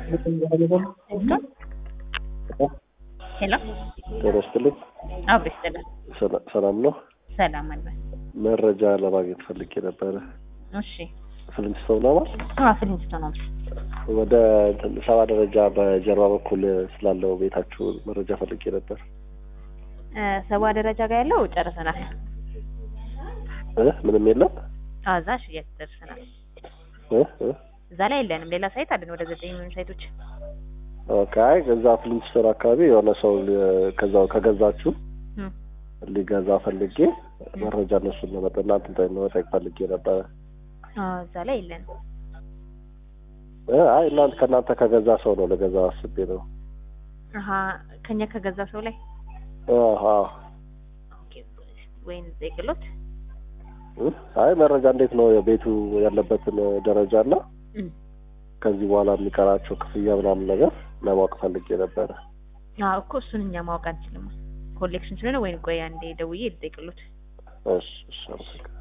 ሄሎ ጤና ይስጥልኝ። አብሮ ይስጥልን። ሰላ- ሰላም ነው። ሰላም አለ። መረጃ ለማግኘት ፈልጌ ነበረ። እሺ ፍልንስቶን ነው አዎ፣ ፊልሚስቶ ነው። ወደ እንትን ሰባ ደረጃ በጀርባ በኩል ስላለው ቤታችሁ መረጃ ፈልጌ ነበር። እ ሰባ ደረጃ ጋር ያለው ጨርሰናል። እ ምንም የለም አዎ፣ እዛ ሽያጭ ጨርሰናል። እ እ እዛ ላይ የለንም። ሌላ ሳይት አለን፣ ወደ ዘጠኝ የሚሆኑ ሳይቶች። ኦኬ። አይ እዛ ፍልንስቶን አካባቢ የሆነ ሰው ሊ- ከዛው ከገዛችሁ እም፣ ሊገዛ ፈልጌ መረጃ እነሱን ለመጠ እናንተን ለመጠየቅ ፈልጌ ነበረ። አዎ፣ እዛ ላይ የለንም። እ አይ እናንተ ከእናንተ ከገዛ ሰው ነው ለገዛ አስቤ ነው። አሀ ከኛ ከገዛ ሰው ላይ አሃ ኦኬ፣ ወይን ጠይቅሎት። እ አይ መረጃ እንዴት ነው ቤቱ ያለበትን ደረጃ እና እም፣ ከዚህ በኋላ የሚቀራቸው ክፍያ ምናምን ነገር ለማወቅ ፈልጌ ነበረ። አዎ እኮ እሱን እኛ ማወቅ አንችልም። ኮሌክሽን ስለሆነ ወይን ቆይ አንዴ ደውዬ ልጠይቅሎት። እሺ እሺ አመሰግናለሁ።